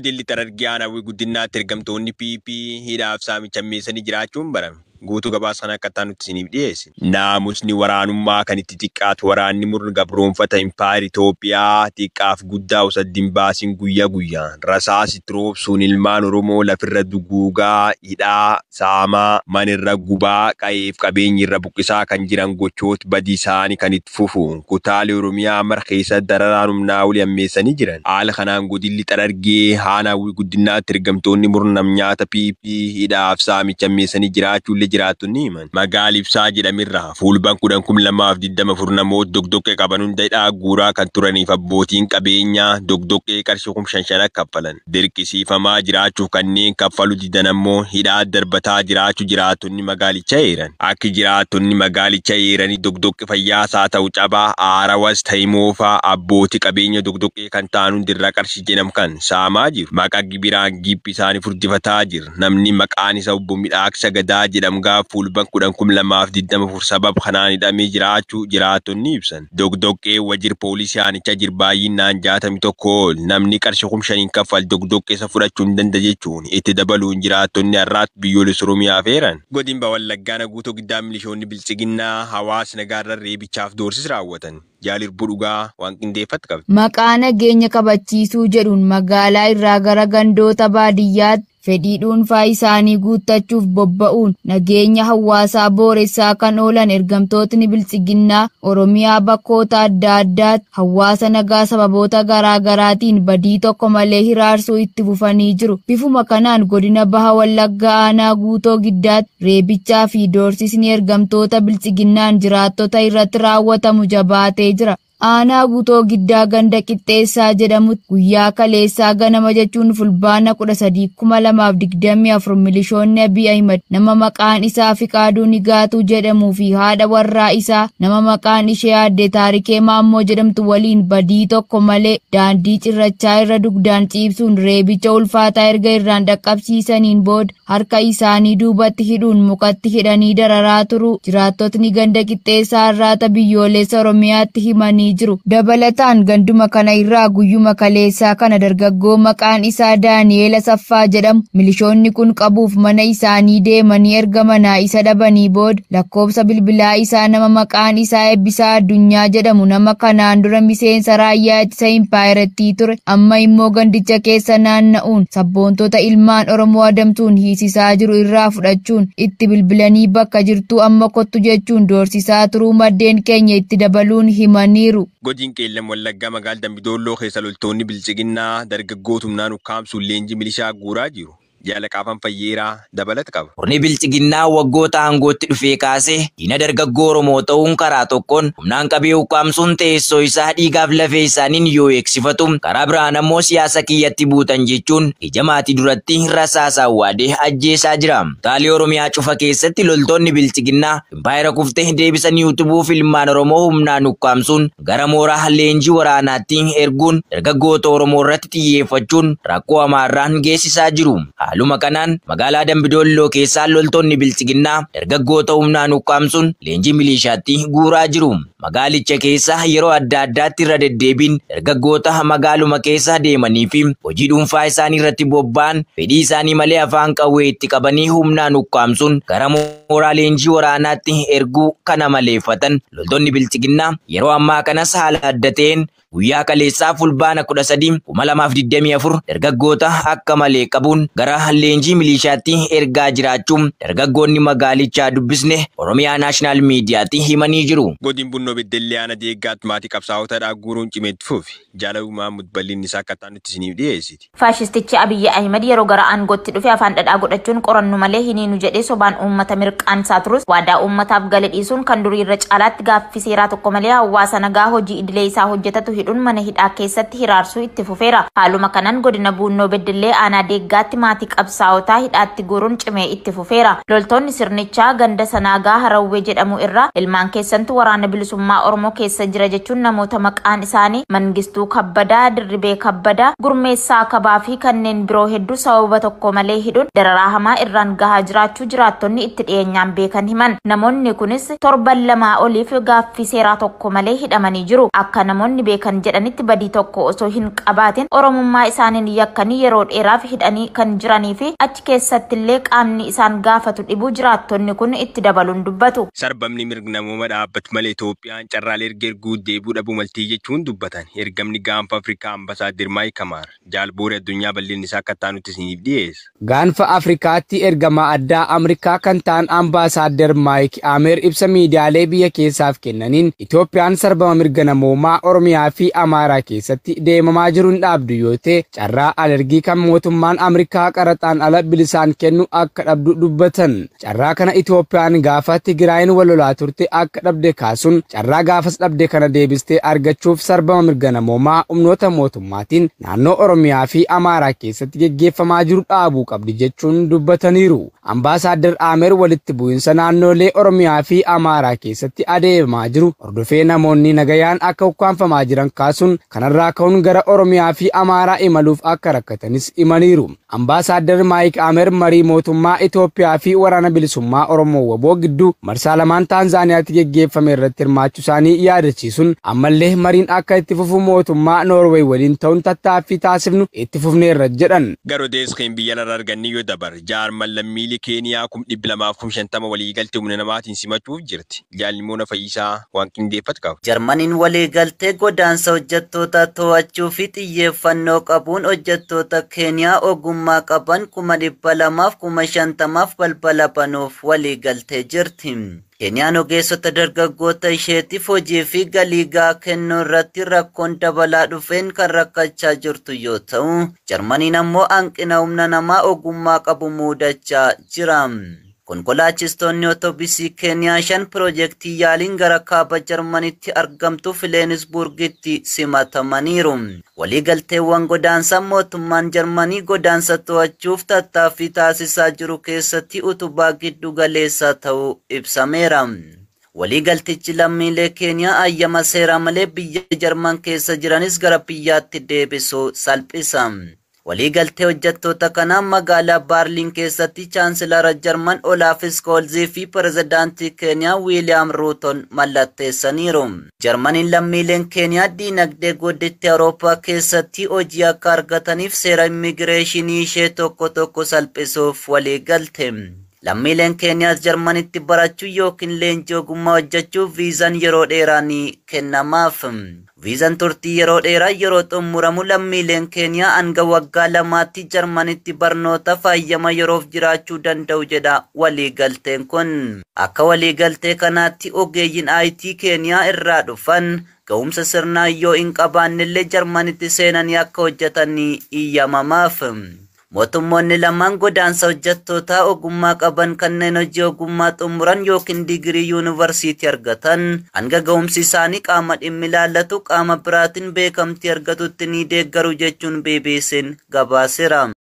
godilli Xarargee Aanawwii guddinaatti ergamtoonni PP hidhaaf saamicha meessanii jiraachuun barame. Guutuu gabaasa kana akka ta'an isiniif dhiyeesse. Naamusni waraanummaa kan itti xiqqaatu waraanni murni gabroonfata impaayir Itoophiyaa xiqqaaf guddaa osoo adda hin baasin guyyaa guyyaan rasaasitti roobsuun ilmaan Oromoo lafirra duguugaa, hidhaa, saamaa, manirra gubaa, qa'eef qabeenyi irra buqqisaa kan jiran gochooti badii isaanii kan itti fufuun kutaalee Oromiyaa mara keessatti dararaan humnaa olii ammeessanii jiran. Haala kanaan godilli Xarargee Aanawwii guddinaatti ergamtoonni murna nyaata PP hidhaaf saamicha ammeessanii jiraachuullee jiraattonni himan. Magaala ibsaa jedhamirraa fuulban kudhan kum lamaaf digdama afur namoota dogdoqqee qaban hunda hidhaa guuraa kan turaniif abbootiin qabeenyaa dogdoqqee qarshii kum shan shana kaffalan. Dirqisiifamaa jiraachuuf kanneen kaffalu didan ammoo hidhaa darbataa jiraachuu jiraattonni magaalicha eeran. Akki jiraattonni magaalicha eeranii dogdoqqee fayyaasaa ta'u cabaa aarawas ta'e moofaa abbootii qabeenya dogdoqqee kan ta'an hundirraa qarshii jedham kan saamaa jiru. Maqaa gibiraan gibbi isaanii furdifataa jira. Namni maqaan isaa obbo Midhaaksa Gadaa jedhamu gaaf fuulban kudhan kum lamaaf digdama afur sababa kanaan hidhamee jiraachuu jiraattonni ibsan. Dogdoqqee wajjir poolisii aanichaa jir baay'inaan jaatami tokko ol namni qarshii kum shaniin kaffal dogdoqqee isa fudhachuu hin danda'a jechuun itti dabaluun jiraattonni har'aatti biyyoolessa Oromiyaa feeran. Godina Wallaggaa guutuu giddaa milishoonni bilchiginnaa hawaasa nagaarra reebichaaf doorsis raawwatan. Jaalirbuu dhugaa waan qindeeffatti qabdi. Maqaa nageenya kabachiisuu jedhuun magaalaa irraa gara gandoota baadiyyaatti fedhii dhuunfaa isaanii guuttachuuf bobba'uun nageenya hawaasaa booressaa kan oolan ergamtootni bilchiginnaa Oromiyaa bakkoota adda addaatti hawaasa nagaa sababoota garaagaraatiin badii tokko malee hiraarsuu itti fufanii jiru. Bifuma kanaan godina baha wallaggaa aanaa guutoo giddaatti reebichaa fi doorsisni ergamtoota bilchiginnaan jiraattota irratti raawwatamu jabaatee jira. aanaa guutoo giddaa ganda qixxeessaa jedhamutti guyyaa kaleessaa ganama jechuun fulbaana kudha sadii kuma lamaaf digdamii afur milishoonni abiy ahimad nama maqaan isaa fiqaaduu nigaatuu jedhamuu fi haadha warraa isaa nama maqaan ishee aadde taarikee maammoo jedhamtu waliin badii tokko malee daandii cirrachaa irra dugdaan ciibsuun reebicha ulfaataa erga irraan dhaqqabsiisaniin booda harka isaanii duubatti hidhuun mukatti hidhanii dararaa turuu jiraattotni ganda qixxeessaa irraata biyyoolessa oromiyaatti himanii jiru. Dabalataan ganduma kana irraa guyyuma kaleessaa kana dargaggoo maqaan isaa Daani'eel Asaffaa jedhamu milishoonni kun qabuuf mana isaanii deemanii erga manaa isa dhabanii booda lakkoobsa bilbilaa isaa nama maqaan isaa Eebbisaa Addunyaa jedhamu nama kanaan dura miseensa raayyaa ittisa impaayirettii ture amma immoo gandicha keessa naanna'uun sabboontota ilmaan Oromoo adamsuun hiisisaa jiru irraa fudhachuun itti bilbilanii bakka jirtuu amma kottu jechuun doorsisaa turuu maddeen keenya itti dabaluun himaniiru. Godina qeellam wallaggaa magaalaa Dambidoolloo keessa loltoonni bilchiginnaa dargaggoota humnaan ukkaamsuun leenjii milishaa guuraa jiru. Jaalaqaafan fayyeeraa dabalata qaba. Murni bilchiginnaa waggoota aangootti dhufee kaasee diina dargaggoo Oromoo ta'uun karaa tokkoon humnaan qabee ukkaamsuun teessoo isaa dhiigaaf lafee isaaniin yoo eegsifatu karaa biraan ammoo siyaasa kiyyatti buutan jechuun ija maatii duratti rasaasaan waadee ajjeesaa jira. Taalii Oromiyaa cufa keessatti loltoonni bilchiginnaa impaayera kuftee deebisanii utubuuf ilmaan Oromoo humnaan ukkaamsuun gara mooraa leenjii waraanaatti erguun dargaggoota Oromoo irratti xiyyeeffachuun rakkoo hamaarraan geessisaa jiru. Haaluma kanaan magaalaa Dambidoolloo keessaa loltoonni bilchiginnaa dargaggoota humnaan ukkaamsuun leenjii milishaatti guuraa jiru. Magaalicha keessa yeroo adda addaatti irra deddeebiin dargaggoota magaaluma keessa deemanii fi hojii dhuunfaa isaanii irratti bobba'an fedhii isaanii malee afaan qawwee itti qabanii humnaan ukkaamsuun gara mooraa leenjii waraanaatti erguu kana maleeffatan loltoonni bilchiginnaa yeroo ammaa kanas haala adda ta'een guyyaa kaleessaa fulbaana kudha sadii kuma lamaaf digdamii afur dargaggoota akka malee qabuun gara leenjii milishaatti ergaa jiraachuun dargaggoonni magaalichaa dubbisne oromiyaa naashinaal miidiyaatti himanii jiru. Godina Bunnoo Beddellee Aanaa Deeggaatti maatii qabsaa'otaadhaa guuruun cimeetti fufi. Jaalaluu Maamud bal'inni isaa akka ta'an nutti isiniif dhiyeessiti. Faashistichi Abiyyi Ahimad yeroo gara aangootti dhufe afaan dhadhaa godhachuun qorannu malee hiniinu jedhee sobaan uummata mirqaansaa turus waadaa uummataaf gala dhiisuun kan durii irra caalaatti gaaffii seeraa tokko malee hawaasa nagaa hojii idilee isaa hojjetatu hidhuun mana hidhaa keessatti hiraarsuu itti fufeera. Haaluma kanaan godina Buunnoo Beddellee aanaa deeggaatti maatii qabsaa'otaa hidhaatti guuruun cimee itti fufeera. Loltoonni sirnichaa ganda sanaagaa Harawwee jedhamu irraa ilmaan keessantu waraana bilisummaa Oromoo keessa jira jechuun namoota maqaan isaanii Mangistuu Kabbadaa, Dirribee Kabbadaa, Gurmeessaa Kabaa fi kanneen biroo hedduu sababa tokko malee hidhuun dararaa hamaa irraan gahaa jiraachuu jiraattonni itti dhiyeenyaan beekan himan. Namoonni kunis torban lamaa oliif gaaffii seeraa tokko malee hidhamanii jiru. Akka namoonni beekan jedhanitti badii tokko osoo hin qabaatin Oromummaa isaaniin yakkanii yeroo dheeraaf hidhanii kan jiranii fi achi keessattillee qaamni isaan gaafatu dhibuu jiraattonni kun itti dabaluun dubbatu. Sarbamni mirga namooma dhaabbatu malee Itoophiyaan carraalee erga erguu deebuu dhabuu maltii jechuun dubbatan. Ergamni gaanfa Afrikaa ambasaadir Maayik Kamaar jaalboori addunyaa bal'inni isaa akka ta'an nuti isiniif dhiyeessa. Gaanfa Afrikaatti ergamaa addaa Ameerikaa kan ta'an ambaasaadder Maayik Ameer ibsa miidiyaalee biyya keessaaf kennaniin Itoophiyaan sarbama mirga namoomaa Oromiyaa fi Amaaraa keessatti deemamaa jiru hin dhaabdu yoo ta'e carraa alergii kan mootummaan Ameerikaa qaraxaan ala bilisaan kennu akka dhabdu dubbatan. Carraa kana Itoophiyaan gaafa Tigraayin walolaa turte akka dhabde kaasuun carraa gaafas dhabde kana deebistee argachuuf sarbama mirga namoomaa humnoota mootummaatiin naannoo Oromiyaa fi Amaaraa keessatti geggeeffamaa jiru dhaabuu qabdi jechuun dubbataniiru. Ambaasaadder Ameer walitti bu'insa naannolee Oromiyaa fi Amaaraa keessatti adeemaa jiru hordofee namoonni nagayaan akka ukkaanfamaa jiran kaasuun kanarraa ka'uun gara Oromiyaa fi Amaaraa imaluuf akka rakkatanis himaniiru. Ambaasaadder Maayik Ameer marii mootummaa Itoophiyaa fi waraana bilisummaa Oromoo waboo gidduu marsaa lamaan Taanzaaniyaatti geggeeffame irratti hirmaachuu isaanii yaadachiisuun ammallee mariin akka itti fufu mootummaa Noorweey waliin ta'uun tattaaffii taasifnu itti fufneerra jedhan. Gara odeesseen biyya laraa arganni yoo dabar jaarman lammiilee Keeniyaa kum dhibbi lamaaf kum shantama waliigaltee humna namaatiin simachuuf jirti. Jaalimoona Fayyisaa waan qindeeffatu qaba. Jarmaniin waliigaltee godaansa hojjettoota to'achuu fi xiyyeeffannoo qabuun hojjettoota Keeniyaa ogummaa qaban kuma dhibba lamaaf kuma shantamaaf balbala banuuf waliigaltee jirti. Keeniyaan ogeessota dargaggoota isheetiif hojii fi galii gahaa kennuu irratti rakkoon dabalaa dhufeen kan rakkachaa jirtu yoo ta'u, Jarmaniin ammoo hanqina humna namaa ogummaa qabu muudachaa jira. Konkolaachistoonni otoobisii Keeniyaa shan piroojeektii yaaliin gara kaaba Jarmanitti argamtu Fileenisburgitti simatamaniiru. Waliigalteewwan godaansaa mootummaan Jarmanii godaansa to'achuuf tattaaffii taasisaa jiru keessatti utubaa giddu galeessaa ta'uu ibsameera. Waliigaltichi lammiilee Keeniyaa ayyama seeraa malee biyya Jarman keessa jiranis gara biyyaatti deebisuu salphisa. Waliigaltee hojjettoota kanaa magaalaa Baarliin keessatti chaansilara Jarman Olaaf Skoolzii fi pirezidaantii Keeniyaa Wiiliyaam Ruuton mallatteessaniiru. Jarmaniin lammiileen Keeniyaa diinagdee gudditti Awurooppaa keessatti hojii akka argataniif seera immigireeshinii ishee tokko tokko salphisuuf waliigalte. Lammiileen Keeniyaas Jarmanitti barachuu yookiin leenjii ogummaa hojjechuuf viizaan yeroo dheeraa ni kennamaaf. Viizaan turtii yeroo dheeraa yeroo xumuramu lammiileen Keeniyaa hanga waggaa lamaatti Jarmanitti barnoota faayyama yeroof jiraachuu danda'u jedha waliigalteen kun. Akka waliigaltee kanaatti ogeeyyiin IT Keeniyaa irraa dhufan ga'umsa sirnaa yoo hin qabaannellee Jarmanitti seenanii akka hojjetan iyyamamaaf. Mootummoonni lamaan godaansa hojjettootaa ogummaa qaban kanneen hojii ogummaa xumuran yookiin digirii yuunivarsiitii argatan hanga ga'umsi isaanii qaama dhimmi ilaallatu qaama biraatiin beekamtii argatutti ni deeggaru jechuun BBC'n gabaaseera.